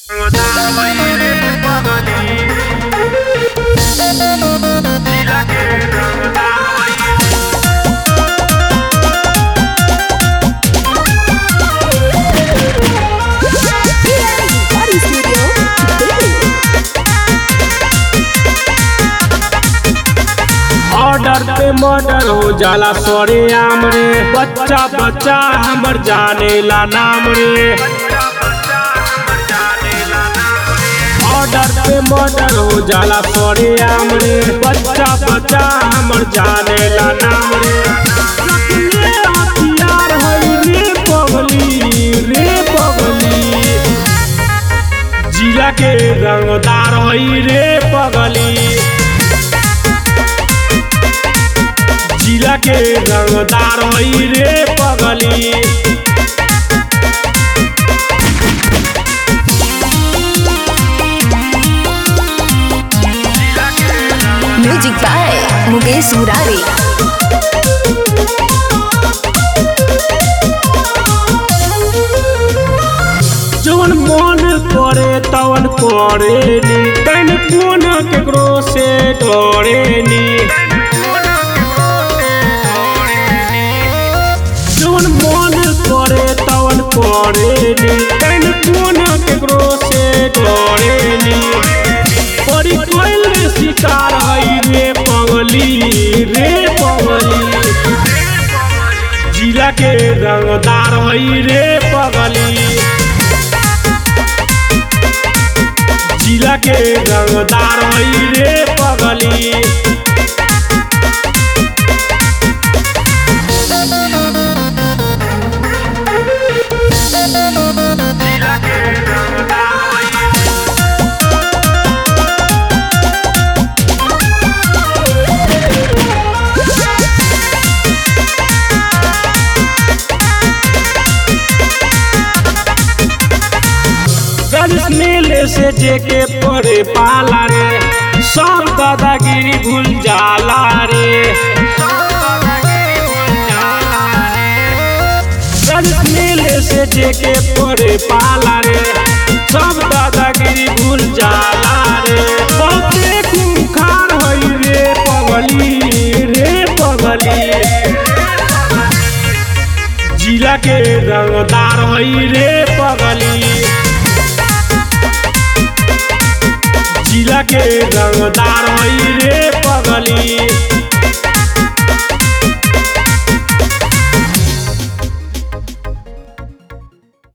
Body Studio, Delhi. Order पे murder हो जाला सरे आम रे बच्चा बच्चा हमर जाने ला नाम रे ऑर्डर पे मर्डर हो जाला सरे आम रे बच्चा बच्चा हमर जाने ला नाम रे रखले हथियार हई रे पगली रे पगली जिला के रंगदार हई रे पगली जिला के रंगदार हई रे पगली Music by Mukesh Murari. जवन मन करे तवन करेनी तन कोन केकरो से डरेनी जवन मन करे तवन करेनी तन कोन केकरो से डरेनी परी कोइल रे शिकार हई रे पगली रे पगली जिला के रंगदार हई रे पगली जिला के रंगदार हई रे पगली गलिस मेले से जेके पड़े पाला रे सब दादागिरी भूल जाला रे गलिस मेले से जेके पड़े पाला रे सब दादागिरी भूल जाला रे बहुते खूंखार हई रे पगली रे पगली जिला के रंगदार हई रे पगली जिला के रंगदार हई रे पगली